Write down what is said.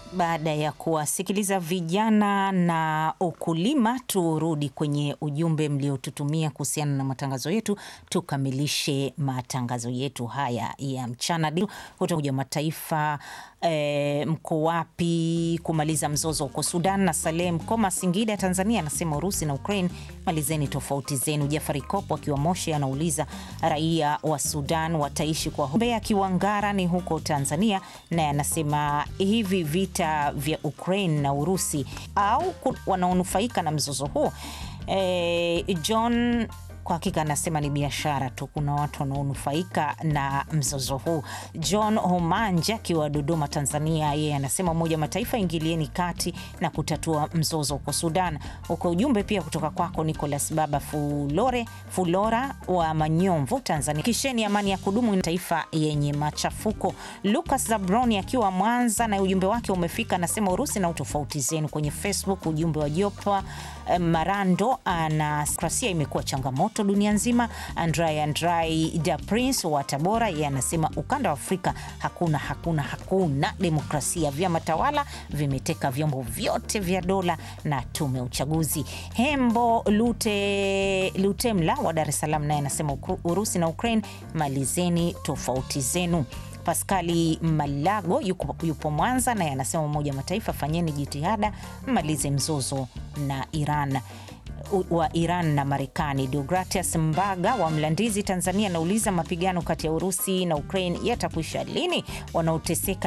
Baada ya kuwasikiliza vijana na ukulima, turudi kwenye ujumbe mliotutumia kuhusiana na matangazo yetu, tukamilishe matangazo yetu haya ya mchana kutoka Umoja wa Mataifa. E, mko wapi kumaliza mzozo huko Sudan? Na Saleh Mkoma Singida, Tanzania, anasema Urusi na Ukraine, malizeni tofauti zenu. Jafari Kopo akiwa Moshi anauliza raia wa Sudan wataishi kwa Mbeya akiwa Ngara ni huko Tanzania, naye anasema hivi vita vya Ukraine na Urusi au wanaonufaika na mzozo huo? E, John kwa hakika anasema ni biashara tu, kuna watu wanaonufaika na mzozo huu. John Homanja akiwa Dodoma, Tanzania, yeye anasema Umoja wa Mataifa ingilieni kati na kutatua mzozo huko Sudan. Huko ujumbe pia kutoka kwako Nicolas Baba Fulore Fulora wa Manyomvu, Tanzania, kisheni amani ya kudumu na taifa yenye machafuko. Lucas Zabroni akiwa Mwanza na ujumbe wake umefika, anasema Urusi na utofauti zenu. Kwenye Facebook ujumbe wa Jopa Marando ana krasia imekuwa changamoto dunia nzima. Andrai Andrai da Prince wa Tabora yeye anasema ukanda wa Afrika hakuna hakuna hakuna demokrasia, vyama tawala vimeteka vyombo vyote vya dola na tume ya uchaguzi. Hembo Lute Lutemla wa Dar es Salaam naye anasema Urusi na Ukraine malizeni tofauti zenu. Paskali Malago yupo, yupo Mwanza naye anasema Umoja wa Mataifa fanyeni jitihada mmalize mzozo na Iran wa Iran na Marekani. Deogratias Mbaga wa Mlandizi, Tanzania anauliza mapigano kati ya Urusi na Ukraine yatakwisha lini? Wanaoteseka